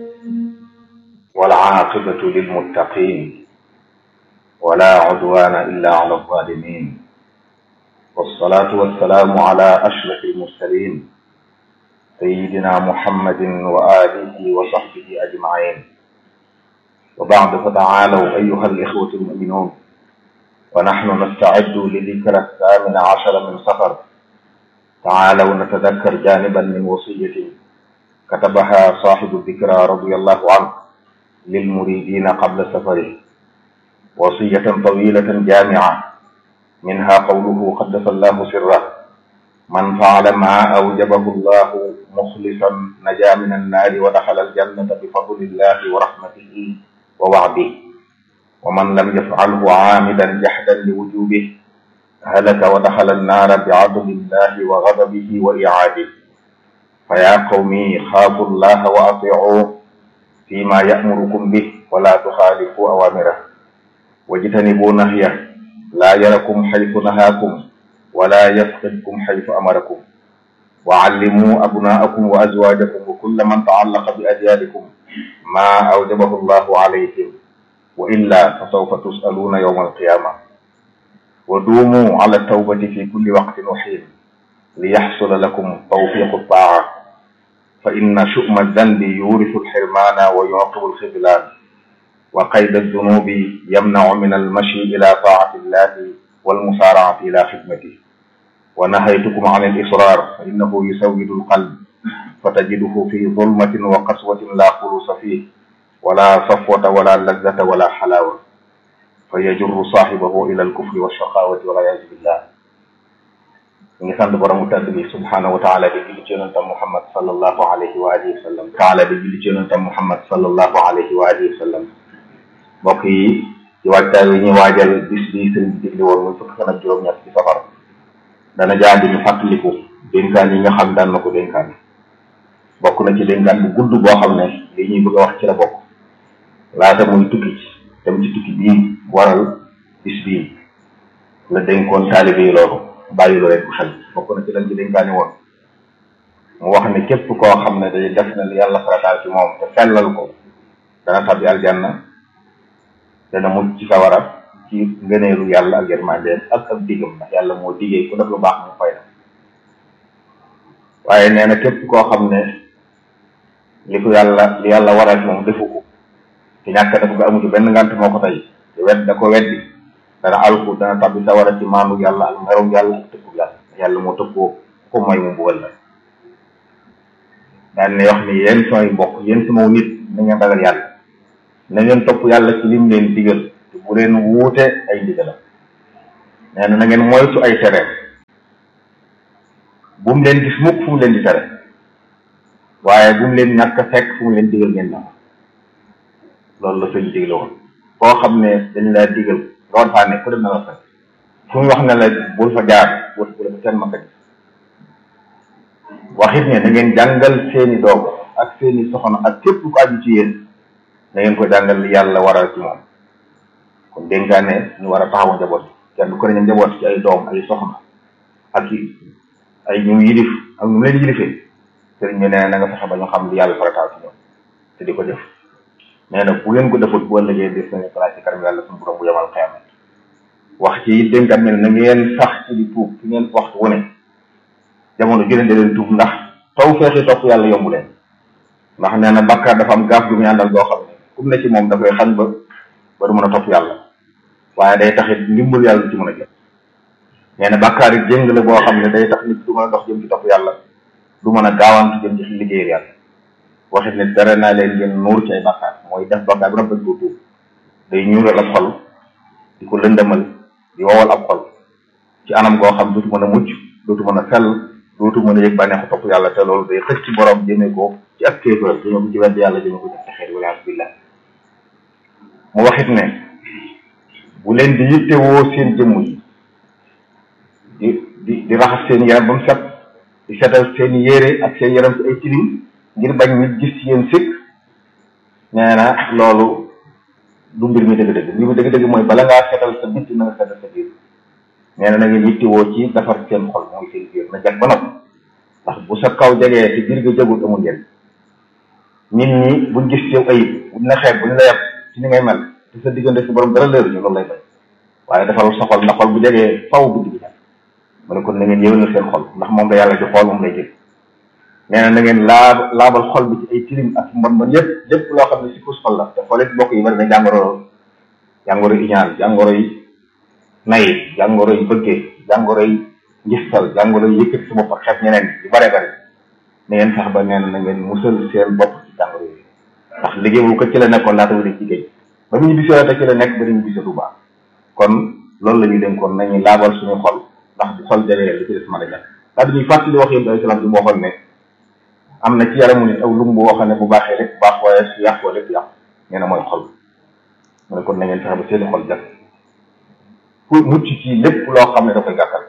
والعاقبة للمتقين ولا عدوان إلا على الظالمين والصلاة والسلام على أشرف المرسلين سيدنا محمد وآله وصحبه أجمعين وبعد فتعالوا أيها الإخوة المؤمنون ونحن نستعد لذكرى الثامن عشر من صفر تعالوا نتذكر جانبا من وصية كتبها صاحب الذكرى رضي الله عنه للمريدين قبل سفره وصية طويلة جامعة منها قوله قدس الله سره من فعل ما أوجبه الله مخلصا نجا من النار ودخل الجنة بفضل الله ورحمته ووعده ومن لم يفعله عامدا جحدا لوجوبه هلك ودخل النار بعدل الله وغضبه وإعاده فيا قومي خافوا الله وأطيعوه فيما يأمركم به ولا تخالفوا أوامره واجتنبوا نهيه لا يركم حيث نهاكم ولا يفقدكم حيث أمركم وعلموا أبناءكم وأزواجكم وكل من تعلق بأجيالكم ما أوجبه الله عليهم وإلا فسوف تسألون يوم القيامة ودوموا على التوبة في كل وقت وحين ليحصل لكم توفيق الطاعة فإن شؤم الذنب يورث الحرمان ويعقب الخذلان وقيد الذنوب يمنع من المشي إلى طاعة الله والمسارعة إلى خدمته ونهيتكم عن الإصرار فإنه يسود القلب فتجده في ظلمة وقسوة لا خلوص فيه ولا صفوة ولا لذة ولا حلاوة فيجر صاحبه إلى الكفر والشقاوة والعياذ بالله ngi sant borom tedd bi subhanahu wa taala di julli ci yonentam muhammad sallallahu alayhi wa alihi wa sallam taala di julli ci yonentam muhammad sallallahu alayhi wa alihi wa sallam mbokk yi ci waajtaay wi ñuy waajal bis bi sëriñ bi digli woon muy fukki fan ak juróom-ñett ci safar dana jaandi ñu fàttaliku dénkaan yi nga xam daan na ko dénkaan bokk na ci dénkaan bu gudd boo xam ne li ñuy bëgg a wax ci la bokk laata muy tukki ci dem ci tukki bii waral bis bii la dénkoon taalibe yi loolu bàyyi lu rek xel bokk na ci lañ ci dénkaani woon mu wax ne képp koo xam ne day def na li yàlla farataal ci moom te sellal ko dana tabbi aljanna dana mucc ci sawara ci ngëneelu yàlla ak yërmandeem ak ak digam ndax yàlla moo digee ku def lu baax mu fay na waaye nee na képp koo xam ne li ko yàlla li yàlla waral moom defu ko te ñàkk def nga amu ci benn ngant moo ko tey te wet da ko weddi dana alku dana tabbi sawara ci maanu yàlla ak merum yàlla ak tëkku yàlla yàlla moo tëkkoo ko mooy mu mbugal la daan ne wax ni yéen samay mbokk yéen sama nit na ngeen ragal yàlla na ngeen topp yàlla ci lim leen digal te bu leen wuute ay ndigalam nee na na ngeen moytu ay tere bu mu leen gis mukk fu mu leen di tere waaye bu mu leen ñàkk a fekk fu mu leen digal ngeen na loolu la sëñ digle woon koo xam ne dañ laa digal nga war faa ne ku dem na la fekk fu mu wax ne la bul fa jaar bul bul fa kenn ma fekk waxit ne da ngeen jàngal seeni doom ak seeni soxna ak képp ku aju ci yéen da ngeen ko jàngal li yàlla waral ci moom kon dénkaane ñu war a taxawu njaboot kenn ku ne ñu njaboot ci ay doom ay soxna ak i ay ñu yilif ak ñu leen yilifee sëriñ bi nee na nga fexe ba ñu xam li yàlla farataal ci ñoom te di ko def nee na bu ngeen ko defut bu ëllëgee des nañu place ci kanam yàlla suñu borom bu yamal xeama wax ci dénkaat ne na ngeen sax ci di tuub fi ngeen waxtu wu ne jamono jëlee da leen tuub ndax taw feexi topp yàlla yombu leen ndax nee na bakkaar dafa am gaaf gu muy àndal boo xam ne kum ne ci moom da koy xañ ba ba du mën a topp yàlla waaye day taxit ndimbal yàlla du ci mën a jot nee na bakkaar yi jéng la boo xam ne day tax nit du mën a dox jëm ci topp yàlla du mën a gaawantu jëm ci liggéeyal yàlla waxit ne tere naa leen ngeen nuur ci ay bakkaar mooy def bakkaar bi rafet ko tuub day ñuural ab xol di ko lëndëmal di wowal ab xol ci anam goo xam dootu mën a mucc dootu mën a sell dootu mën a yëg bànneexu topp yàlla te loolu day xëcc ci borom jëmee ko ci ak kéefër jëmee ko ci wedd yàlla jëmee ko ci texeet wala billah mu waxit ne bu leen di yittewoo seen jëmm yi di di di raxas seen yaram ba mu set di setal seen yére ak seen yaram ci ay tilim ngir bañ nit gis ci yéen sikk nee na loolu du mbir mi dëgg-dëgg mbir mi dëgg-dëgg mooy bala ngaa setal sa bitti na nga setal sa biir nee na na ngeen yittewoo ci defar seen xol mooy seen biir na jag ba noppi ndax bu sa kaw jegee te biir ga jagul amul njëriñ nit ñi buñ gis ci yow ayib buñ la xeeb buñ la yeb ci ni ngay mel te sa diggante si borom dara leeru ñu loolu lay bañ waaye defal sa xol na xol bu jegee faw bu digg mu ne kon na ngeen yéwénal seen xol ndax moom la yàlla di xool moom lay jël nee na na ngeen laab laabal xol bi ci ay tilim ak mbon mbon yëpp lépp loo xam ne si kus xol la te xol it bokk yi bari na jàngoro jàngoro yi iñaan jàngoro yi nay jàngoro yi bëggee jàngoro yi ngistal jàngoro yi yëkkati sa bopp ak xeet ñeneen yu bare bari na ngeen fex ba nee na na ngeen musal seen bopp ci jàngoro yi ndax liggéeyul ko ci la nekkoon laata mu dem ci géej ba mu ñu bisee te ci la nekk ba ñu bisee du baax kon loolu la ñuy dénkoon nañu laabal suñu xol ndax di xol jegee li ci des mën a jàpp daa dañuy fàttali wax yëpp alayhi salaam bi moo xoon ne am na ci yaramu nit aw lumb boo xam ne bu baaxee lépp baax waaye su yàqoo lépp yàq nee na mooy xol mu ne kon na ngeen fexe ba seeni xol jàpp pour mucc ci lépp loo xam ne da koy gàttal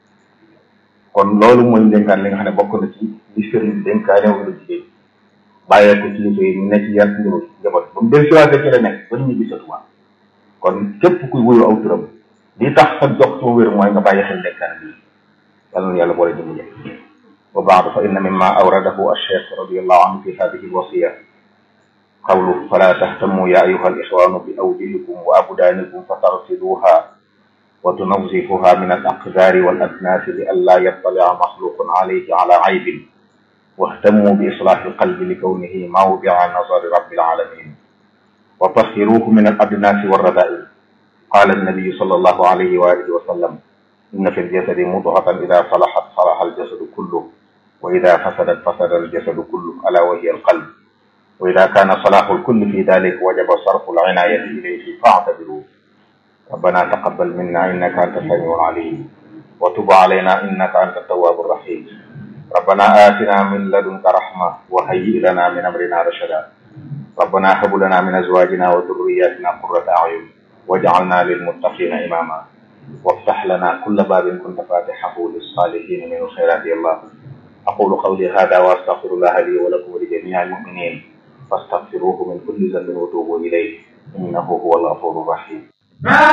kon loolu mooy dénkaan li nga xam ne bokk na ci li sëriñ bi dénkaane wala jigéen bàyyee ko ci liggéey ñu ne ci yar njaboot njaboot ba mu del siwaatee ci la nekk ba ñu gisatuwaat kon képp kuy wuyu aw turam li tax sa jox ci wér mooy nga bàyyi xel dénkaan bi yàlla na yàlla boole dimbali wa baadu fa inna mimma awradahu alcheikh radiallahu anhu fi hadihi alwasiya qawlu fala tahtamu ya ayuha alixwanu bi awjihikum wa abdaanikum fa tarsiduha wa tunawzifuha min alaqdari waladnasi li an la yattalia maxluqun alayhi ala aybin واهتموا بإصلاح القلب لكونه موضع نظر رب العالمين وطهروه من الأدناس والرذائل قال النبي صلى الله عليه وآله وسلم إن في الجسد مضغة إذا صلحت صلح الجسد كله وإذا فسدت فسد الجسد كله ألا وهي القلب وإذا كان صلاح الكل في ذلك وجب صرف العناية إليه فاعتبروا ربنا تقبل منا إنك أنت السميع العليم وتب علينا إنك أنت التواب الرحيم ربنا آتنا من لدنك رحمة وهيئ لنا من أمرنا رشدا ربنا هب لنا من أزواجنا وذرياتنا قرة أعين واجعلنا للمتقين إماما وافتح لنا كل باب كنت فاتحه للصالحين من الخيرات يا الله أقول قولي هذا وأستغفر الله لي ولكم ولجميع المؤمنين فاستغفروه من كل ذنب وتوبوا إليه إنه هو الغفور الرحيم